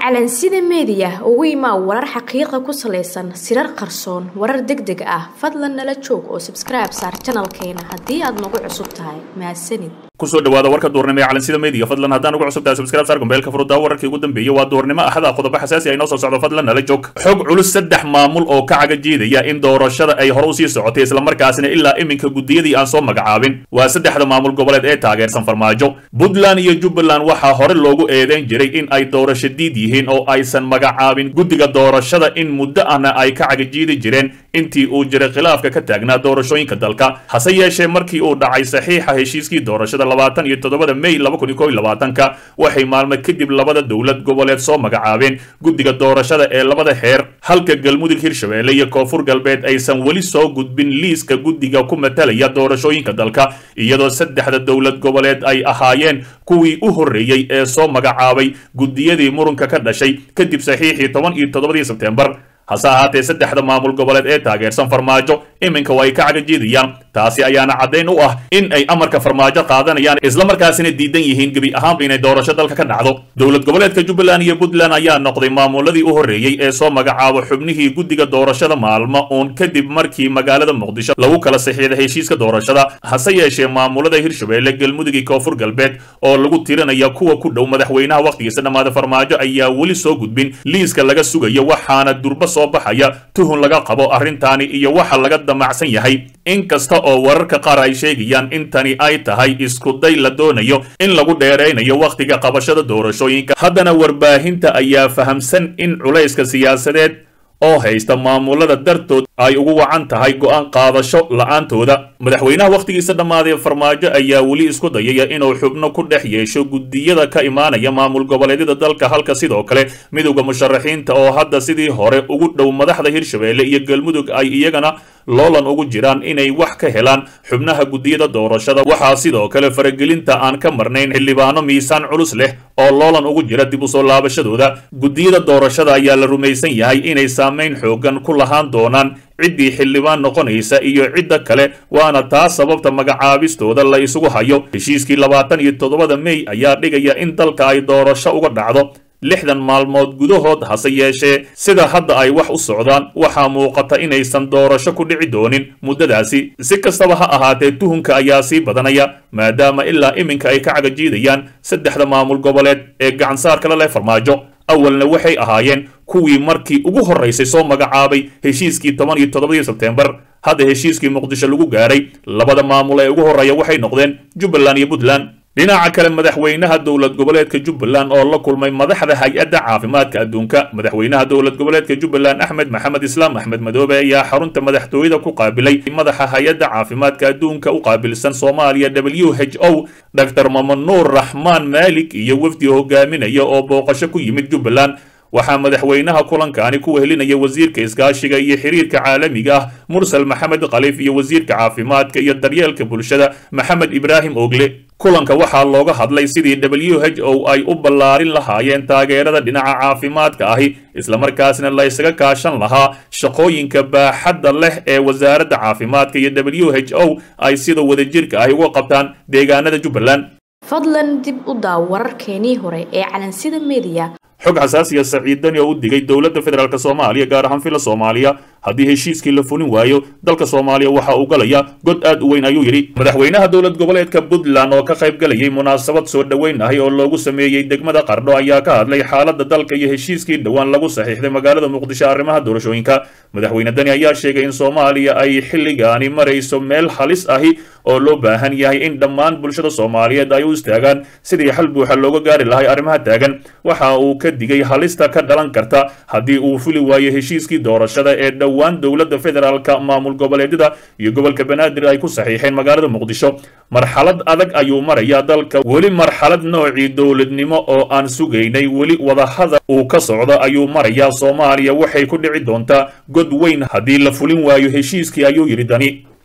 calansida meediya ugu imaa warar xaqiiqa ku salaysan sirar qarsoon warar deg deg ah fadlan nala joog oo sabskribe saar janalkeena haddii aad nagu cusub tahay mahadsanid kusoo dhawaada warka duurnimo ee calansida media fadlan haddaan ugu cusub tahay subscribe saar gombeelka furudaa wararkii ugu dambeeyey waa duurnimo axada qodobo xasaasi ay noo soo socdo fadlan nala joog xog culus saddex maamul oo ka caga jiidaya in doorashada ay hore usii socotay islamarkaasina ilaa iminka gudiyadii aan soo magacaabin waa saddexda maamul goboleed ee taageersan farmaajo puntland iyo jubbaland waxaa hore loogu eedeyn jiray in ay doorasho diid yihiin oo aysan magacaabin guddiga doorashada in muddo ahna ay ka cagajiidi jireen intii uu jiray khilaafka ka taagnaa doorashooyinka dalka hase yeeshee markii uu dhacay saxiixa heshiiskii doorashada labaatan iyo toddobada may laba kun iyo kow iyo labaatanka waxay maalmo kadib labada dowlad goboleed soo magacaabeen guddiga doorashada ee labada heer halka galmudug hirshabeelle iyo koonfur galbeed aysan weli soo gudbin liiska guddiga ku matalaya doorashooyinka dalka iyadoo saddexda dowlad goboleed ay ahaayeen kuwii u horreeyey ee soo magacaabay guddiyadii murunka ka dhashay kadib saxiixii toban iyo toddobadii sebteembar hase ahaatee saddexda maamul goboleed ee taageersan farmaajo iminka waa ay ka cagajiidayaan taasi ayaana caddayn u ah in ay amarka farmaajo qaadanayaan islamarkaasina diidan yihiin gebi ahaanba inay doorasho dalka ka dhacdo dowlad goboleedka jubbaland iyo puntland ayaa noqday maamuladii u horreeyey ee soo magacaabo xubnihii guddiga doorashada maalmo uun kadib markii magaalada muqdisho lagu kala saxiixda heshiiska doorashada hase yeeshee maamulada hirshabeelle galmudug iyo koonfur galbeed oo lagu tirinaya kuwa ku dhow madaxweynaha wakhtigiisa dhammaada farmaajo ayaa weli soo gudbin liiska laga sugayo waxaana durba soo baxaya tuhun laga qabo arrintaani iyo waxa laga damacsan yahay inkasta oo wararka qaar ay sheegayaan in tani ay tahay iskuday la doonayo in lagu dheeraynayo wakhtiga qabashada doorashooyinka haddana warbaahinta ayaa fahamsan in culayska siyaasadeed oo haysta maamulada dartood ay ugu wacan tahay go'aan qaadasho la'aantooda madaxweynaha wakhtigiisa dhammaaday farmaajo ayaa weli isku dayaya inuu xubno ku dhex yeesho guddiyada ka imaanaya maamul goboleedyada dalka halka sidoo kale midowda musharaxiinta oo hadda sidii hore ugu dhow madaxda hirshabeelle iyo galmudug ay iyagana loolan ugu jiraan inay wax ka helaan xubnaha guddiyada doorashada waxaa sidoo kale faragelinta aan ka marnayn xildhibaano miisaan culus leh oo loolan ugu jira dib u soo laabashadooda guddiyada doorashada ayaa la rumaysan yahay inay saamayn xoogan ku lahaan doonaan ciddii xildhibaan noqonaysa iyo cidda kale waana taa sababta magacaabistooda la isugu hayo heshiiskii labaatan iyo toddobada mey ayaa dhigaya in dalka ay doorasho uga dhacdo lixdan maalmood gudahood hase yeeshee sida hadda ay wax u socdaan waxaa muuqata inaysan doorasho ku dhici doonin muddadaasi si kastaba ha ahaatee tuhunka ayaa sii badanaya maadaama ilaa iminka ay ka cagajiidayaan saddexda maamul goboleed ee gacansaarkala leh farmaajo awalna waxay ahaayeen kuwii markii ugu horraysay soo magacaabay heshiiskii toban iyo toddobadii sebteembar hadda heshiiskii muqdisho lagu gaaray labada maamul ee ugu horreeya waxay noqdeen jubbaland iyo puntland dhinaca kale madaxweynaha dowlad goboleedka jubbaland oo la kulmay madaxda hay-adda caafimaadka adduunka madaxweynaha dowlad goboleedka jubbaland axmed maxamed islaam axmed madoobe ayaa xarunta madaxtooyada ku qaabilay madaxa hay-adda caafimaadka adduunka u qaabilsan soomaaliya w h o dr mamanuur raxmaan maalik iyo wafdi hogaaminaya oo booqasho ku yimid jubbaland waxaa madaxweynaha kulankaani ku wehelinaya wasiirka iskaashiga iyo xiriirka caalamiga ah mursal maxamed khaliif iyo wasiirka caafimaadka iyo daryeelka bulshada maxamed ibraahim ogle kulanka waxaa looga hadlay sidii w h o ay u ballaarin lahaayeen taageerada dhinaca caafimaadka ahi islamarkaasna la ysaga kaashan lahaa shaqooyinka baaxadda leh ee wasaaradda caafimaadka iyo w h o ay sida wadajirka ahi uga qabtaan deegaanada jubbaland fadlan dib u daaw wararkeenii hore ee calansida meediya xog xasaasiya saciidani oo u digay dowladda federaalk soomaaliya gaar ahaan fila soomaaliya haddii heshiiskii la fulin waayo dalka soomaaliya waxa uu galaya god aad u weyn ayuu yidhi madaxweynaha dowlad goboleedka puntland oo ka qayb galayay munaasabad soo dhoweyn ahi oo loogu sameeyey degmada qardho ayaa ka hadlay xaaladda dalka iyo heshiiskii dhowaan lagu saxiixday magaalada muqdisho arrimaha doorashooyinka madaxweyne dani ayaa sheegay in soomaaliya ay xilligaani marayso meel halis ahi oo loo baahan yahay in dhammaan bulshada soomaaliyeed ay u istaagaan sidii xal buuxa looga gaari lahay arrimaha taagan waxa uu ka digay halista ka dhalan karta haddii uu fuli waayo heshiiskii doorashada ee dhowaan dowladda federaalka maamul goboleedyada iyo gobolka banaadir ay ku saxiixeen magaalada muqdisho marxalad adag ayuu marayaa dalka weli marxalad noocii dowladnimo oo aan sugaynay weli wadahadal uu ka socdo ayuu marayaa soomaaliya waxay ku dhici doontaa god weyn haddii la fulin waayo heshiiskii ayuu yidhi dani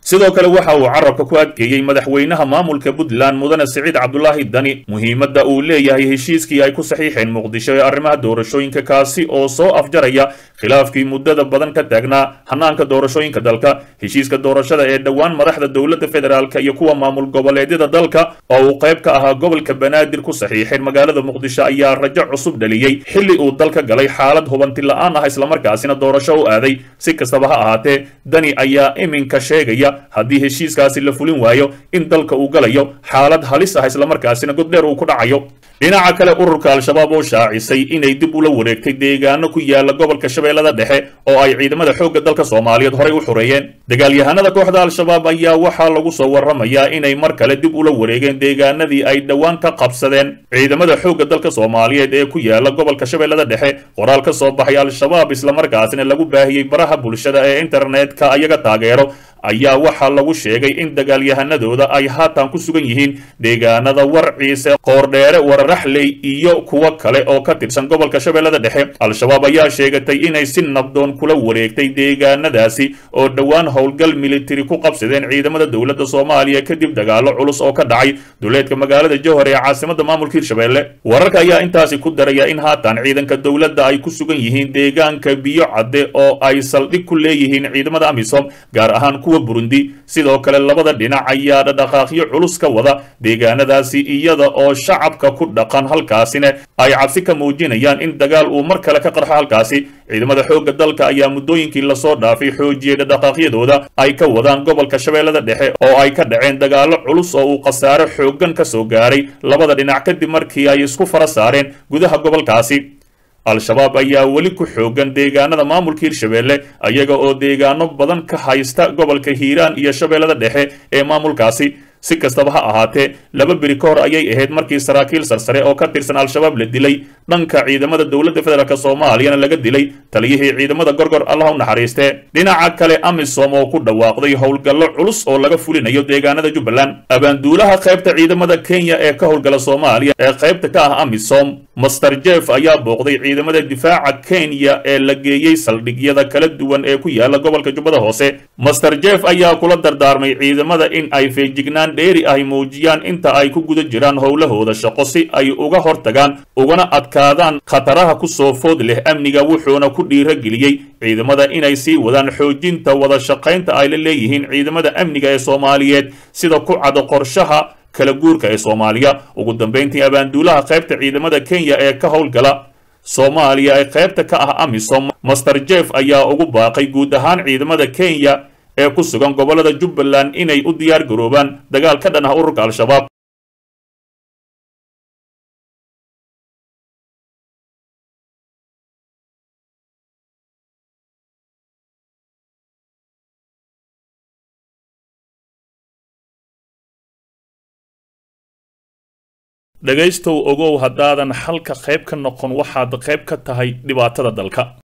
sidoo kale waxa uu carabka ku adkeeyey madaxweynaha maamulka puntland mudane siciid cabdulaahi dani muhiimadda uu leeyahay heshiiskii ay ku saxiixeen muqdisho ee arrimaha doorashooyinka kaasi oo soo afjaraya khilaafkii muddada badan ka taagnaa hanaanka doorashooyinka dalka heshiiska doorashada ee dhowaan madaxda dowladda federaalk iyo kuwa maamul goboleedyada dalka oo uu qayb ka ahaa gobolka banaadir ku saxiixeen magaalada muqdisho ayaa rajo cusub dhaliyey xilli uu dalka galay xaalad hubanti la-aan ah islamarkaasina doorasho u aaday si kastaba ha ahaatee dani ayaa iminka sheegaya haddii heshiiskaasi la fulin waayo in dalka uu galayo xaalad halis ah islamarkaasina goddheer uu ku dhacayo dhinaca kale ururka al-shabaab oo shaacisay inay dib ula wareegtay deegaano ku yaala gobolka shabeellada dhexe oo ay ciidamada xoogga dalka soomaaliyeed horey u xureeyeen dagaalyahanada kooxda al-shabaab ayaa waxaa lagu soo warramayaa inay mar kale dib ula wareegeen deegaanadii ay dhowaan ka qabsadeen ciidamada xoogga dalka soomaaliyeed ee ku yaala gobolka shabeellada dhexe qoraal ka soo baxay al-shabaab islamarkaasina lagu baahiyey baraha bulshada ee internetka ayaga taageero ayaa waxaa lagu sheegay in dagaalyahanadooda ay haatan ku sugan yihiin deegaanada warciise qoordheere wararaxley iyo kuwo kale oo ka tirsan gobolka shabeellada dhexe al-shabaab ayaa sheegatay inay si nabdoon kula wareegtay deegaanadaasi oo dhowaan howlgal militari ku qabsadeen ciidamada dowladda soomaaliya kadib dagaalo culus oo ka dhacay duleedka magaalada jowhar ee caasimada maamulka hirshabeelle wararka ayaa intaasi ku daraya in haatan ciidanka dowladda ay ku sugan yihiin deegaanka biyo cadde oo ay saldhig ku leeyihiin ciidamada amisom gaar ahaan kuwa burundi sidoo kale labada dhinac ayaa dhadhaqaaqyo culus ka wada deegaanadaasi iyada oo shacabka ku dhaqan halkaasina ay cabsi ka muujinayaan in dagaal uu mar kale ka qarxo halkaasi ciidamada xoogga dalka ayaa muddooyinkii lasoo dhaafay xoojiyey dhadhaqaaqyadooda ay ka wadaan gobolka shabeellada dhexe oo ay ka dhaceen dagaallo culus oo uu khasaare xooggan ka soo gaaray labada dhinac kadib markii ay isku fara saareen gudaha gobolkaasi al-shabaab ayaa weli ku xoogan deegaanada maamulka hirshabeelle ayaga oo deegaano badan ka haysta gobolka hiiraan iyo shabeellada dhexe ee maamulkaasi si kastaba ha ahaatee laba beri ka hor ayay ahayd markii saraakiil sarsare oo ka tirsan al-shabaab la dilay dhanka ciidamada dowladda federaalk soomaaliyana laga dilay taliyihii ciidamada gorgor allah u naxariistee dhinaca kale amisom oo ku dhawaaqday howlgallo culus oo laga fulinayo deegaanada jubbaland abaanduulaha qaybta ciidamada kenya ee ka howlgala soomaaliya ee qaybta ka ah amisom master jeff ayaa booqday ciidamada difaaca kenya ee la geeyey saldhigyada kala duwan ee ku yaala gobolka jubbada hoose master jeff ayaa kula dardaarmay ciidamada in ay feejignaan dheeri ay muujiyaan inta ay ku guda jiraan howlahooda shaqo si ay uga hortagaan ugana adkaadaan khataraha ku soo food leh amniga wuxuuna ku dhiirageliyey ciidamada inay sii wadaan xoojinta wada shaqaynta ay la leeyihiin ciidamada amniga ee soomaaliyeed sida ku cado qorshaha kala guurka ee soomaaliya ugu dambayntii abaanduulaha qaybta ciidamada kenya ee ka howlgala soomaaliya ee qaybta ka ah amisom master jeff ayaa ugu baaqay guud ahaan ciidamada kenya ee ku sugan gobollada jubbaland inay u diyaar garoobaan dagaal ka dhan ah ururka al-shabaab dhegaystow ogow haddaadan xalka qayb ka noqon waxaad qayb ka tahay dhibaatada dalka